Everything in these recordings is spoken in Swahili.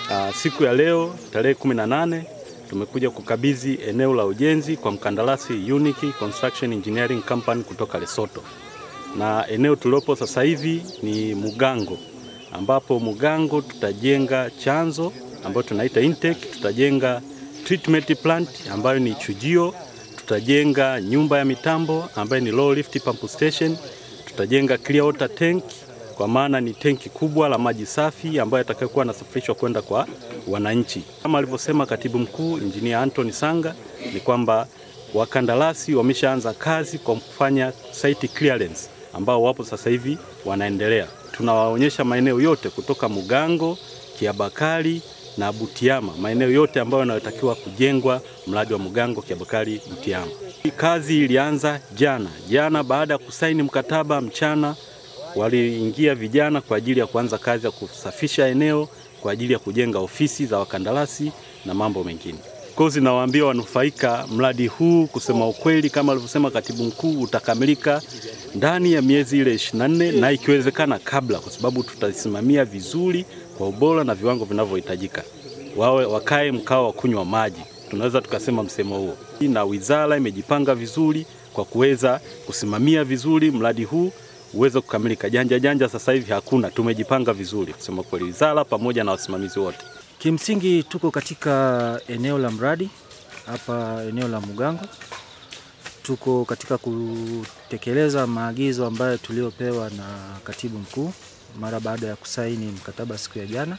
Uh, siku ya leo tarehe 18 tumekuja kukabidhi eneo la ujenzi kwa mkandarasi Unique Construction Engineering Company kutoka Lesotho, na eneo tulilopo sasa hivi ni Mugango, ambapo Mugango tutajenga chanzo ambayo tunaita intake, tutajenga treatment plant ambayo ni chujio, tutajenga nyumba ya mitambo ambayo ni low lift pump station, tutajenga clear water tank kwa maana ni tenki kubwa la maji safi ambayo yatakayokuwa yanasafirishwa kwenda kwa wananchi. Kama alivyosema katibu mkuu Injinia Anthony Sanga, ni kwamba wakandarasi wameshaanza kazi kwa kufanya site clearance, ambao wapo sasa hivi wanaendelea. Tunawaonyesha maeneo yote kutoka Mugango, Kiabakari na Butiama, maeneo yote ambayo yanayotakiwa kujengwa mradi wa Mugango, Kiabakari, Butiama. Kazi ilianza jana jana, baada ya kusaini mkataba mchana waliingia vijana kwa ajili ya kuanza kazi ya kusafisha eneo kwa ajili ya kujenga ofisi za wakandarasi na mambo mengine. Kwa hiyo nawaambia wanufaika, mradi huu kusema ukweli, kama alivyosema katibu mkuu, utakamilika ndani ya miezi ile 24 na ikiwezekana kabla, kwa sababu tutasimamia vizuri kwa ubora na viwango vinavyohitajika. Wawe wakae mkao wa kunywa maji, tunaweza tukasema msemo huo, na wizara imejipanga vizuri kwa kuweza kusimamia vizuri mradi huu uweze kukamilika. Janja janja sasa hivi hakuna, tumejipanga vizuri kusema kweli, wizara pamoja na wasimamizi wote. Kimsingi tuko katika eneo la mradi hapa eneo la Mugango, tuko katika kutekeleza maagizo ambayo tuliopewa na katibu mkuu mara baada ya kusaini mkataba siku ya jana,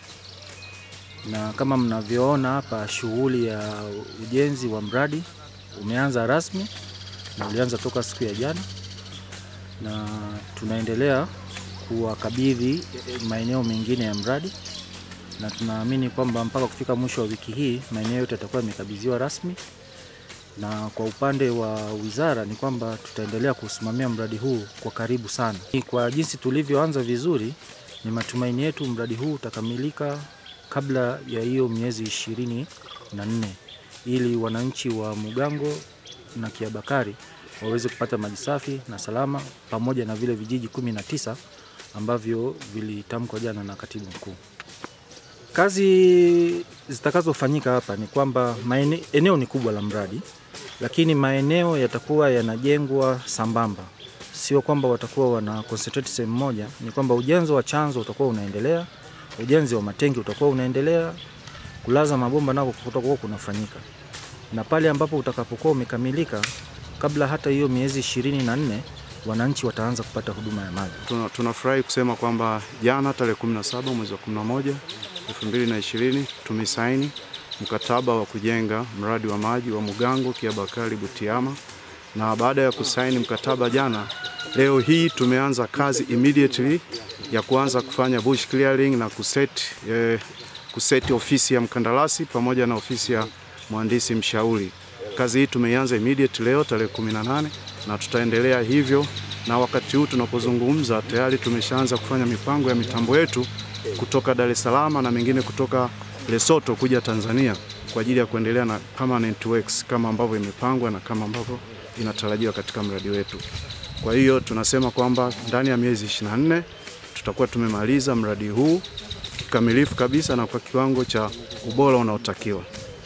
na kama mnavyoona hapa, shughuli ya ujenzi wa mradi umeanza rasmi na ulianza toka siku ya jana na tunaendelea kuwakabidhi maeneo mengine ya mradi, na tunaamini kwamba mpaka kufika mwisho wa wiki hii maeneo yote yatakuwa yamekabidhiwa rasmi. Na kwa upande wa wizara ni kwamba tutaendelea kusimamia mradi huu kwa karibu sana. Kwa jinsi tulivyoanza vizuri, ni matumaini yetu mradi huu utakamilika kabla ya hiyo miezi ishirini na nne ili wananchi wa Mugango na Kiabakari waweze kupata maji safi na salama pamoja na vile vijiji kumi na tisa ambavyo vilitamkwa jana na katibu mkuu. Kazi zitakazofanyika hapa ni kwamba maene, eneo ni kubwa la mradi, lakini maeneo yatakuwa yanajengwa sambamba, sio kwamba watakuwa wana concentrate sehemu moja. Ni kwamba ujenzi wa chanzo utakuwa unaendelea, ujenzi wa matengi utakuwa unaendelea, kulaza mabomba nako kutakuwa kunafanyika, na pale ambapo utakapokuwa umekamilika kabla hata hiyo miezi ishirini na nne wananchi wataanza kupata huduma ya maji. Tunafurahi kusema kwamba jana tarehe 17 mwezi wa 11 2020 tumesaini mkataba wa kujenga mradi wa maji wa Mugango Kiabakari Butiama, na baada ya kusaini mkataba jana, leo hii tumeanza kazi immediately ya kuanza kufanya bush clearing na kuseti, eh, kuseti ofisi ya mkandarasi pamoja na ofisi ya mhandisi mshauri. Kazi hii tumeianza immediate leo tarehe 18 na tutaendelea hivyo, na wakati huu tunapozungumza tayari tumeshaanza kufanya mipango ya mitambo yetu kutoka Dar es Salaam na mengine kutoka Lesotho kuja Tanzania kwa ajili ya kuendelea na permanent works kama ambavyo imepangwa na kama ambavyo inatarajiwa katika mradi wetu. Kwa hiyo tunasema kwamba ndani ya miezi 24 tutakuwa tumemaliza mradi huu kikamilifu kabisa na kwa kiwango cha ubora unaotakiwa.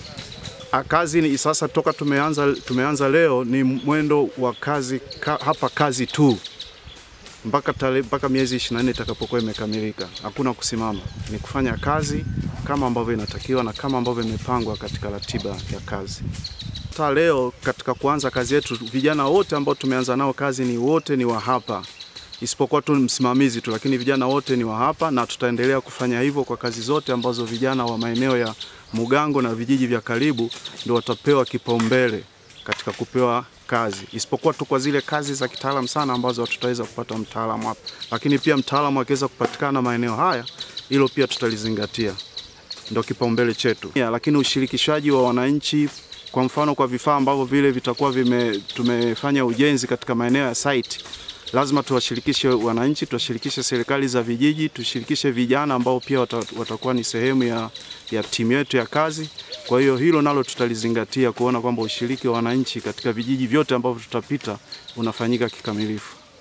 Kazi ni sasa, toka tumeanza, tumeanza leo ni mwendo wa kazi ka, hapa kazi tu mpaka tale, mpaka miezi 24 itakapokuwa imekamilika. Hakuna kusimama, ni kufanya kazi kama ambavyo inatakiwa na kama ambavyo imepangwa katika ratiba ya kazi. Ta leo katika kuanza kazi yetu, vijana wote ambao tumeanza nao kazi ni wote ni wa hapa, isipokuwa tu msimamizi tu, lakini vijana wote ni wa hapa, na tutaendelea kufanya hivyo kwa kazi zote ambazo vijana wa maeneo ya Mugango na vijiji vya karibu ndio watapewa kipaumbele katika kupewa kazi, isipokuwa tu kwa zile kazi za kitaalamu sana ambazo tutaweza kupata mtaalamu hapa, lakini pia mtaalamu akiweza kupatikana maeneo haya, hilo pia tutalizingatia, ndio kipaumbele chetu. Yeah, lakini ushirikishaji wa wananchi, kwa mfano kwa vifaa ambavyo vile vitakuwa vime, tumefanya ujenzi katika maeneo ya site lazima tuwashirikishe wananchi, tuwashirikishe serikali za vijiji, tushirikishe vijana ambao pia watakuwa ni sehemu ya, ya timu yetu ya kazi. Kwa hiyo hilo nalo tutalizingatia kuona kwamba ushiriki wa wananchi katika vijiji vyote ambavyo tutapita unafanyika kikamilifu.